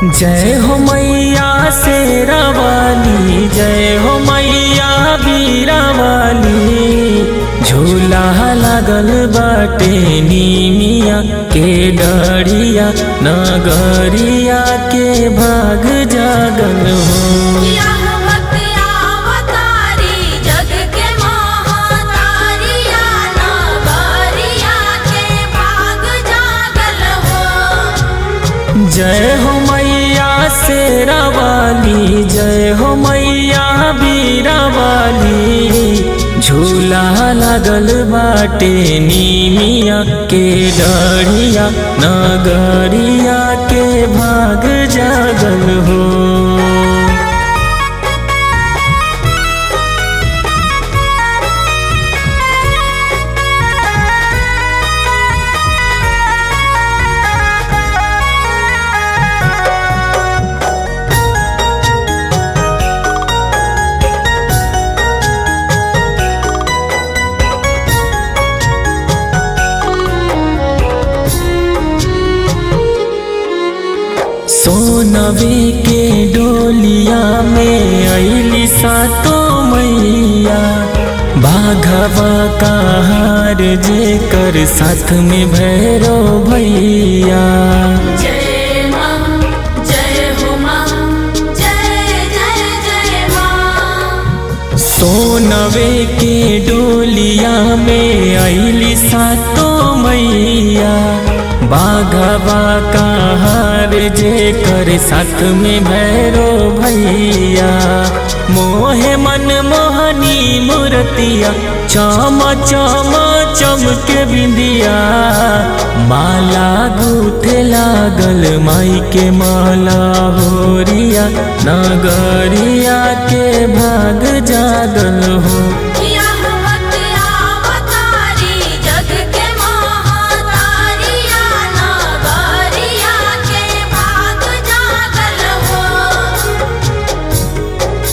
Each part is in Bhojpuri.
जय हो मैया शेरावाली जय हो मैया बीरावाली झूला लागल बाटे नीमिया के डरिया नगरिया के भाग जागल हो यह अवतारी जग के महातारिया नगरिया के भाग जागल हो जय हो मैया शेरावाली जय हो मैया बीरावाली झूला लागल बाटे नीमिया के डरिया नगरिया के भाग जागल हो सोनवे के डोलिया में अली सातो मैया बाघवा का हार जे कर साथ में भैरो भैया जय मां जय हो मां जय जय जय मां सोनवे के डोलिया में अली सातो मैया बाघवा का हार जे कर साथ में भैरो भैया मोहे मन मोहनी मूर्तिया चम चम चमके बिंदिया माला गूथे लागल माई के माला होरिया नगरिया के भाग जागल हो यह अवतारी जग के महातारिया नगरिया के भाग जागल हो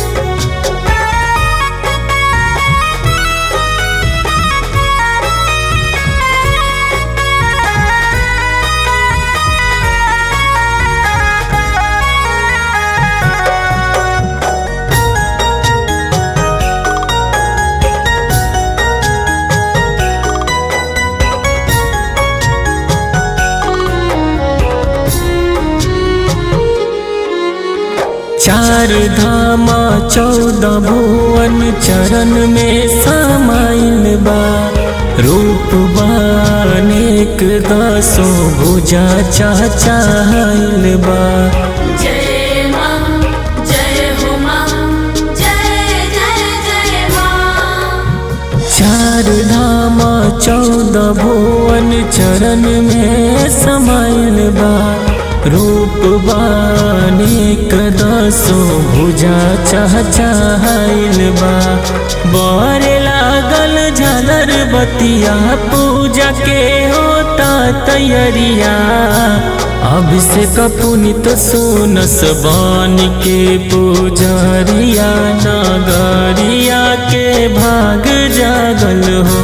चार धामा चौदह भुवन चरण में समाइल बा रूप बानेक दसो भुजा चाचाइल बा जय मां जय हो मां जय जय जय मां चार धामा चौदह भुवन चरण में समाइल बा रूप बानेक दसो भुजा चाचाइल बा बरे लागल झालर बतिया पूजा के होता तैयारिया अभिषेक पुनित सोनस बान के पुजरिया नगरिया के भाग जागल हो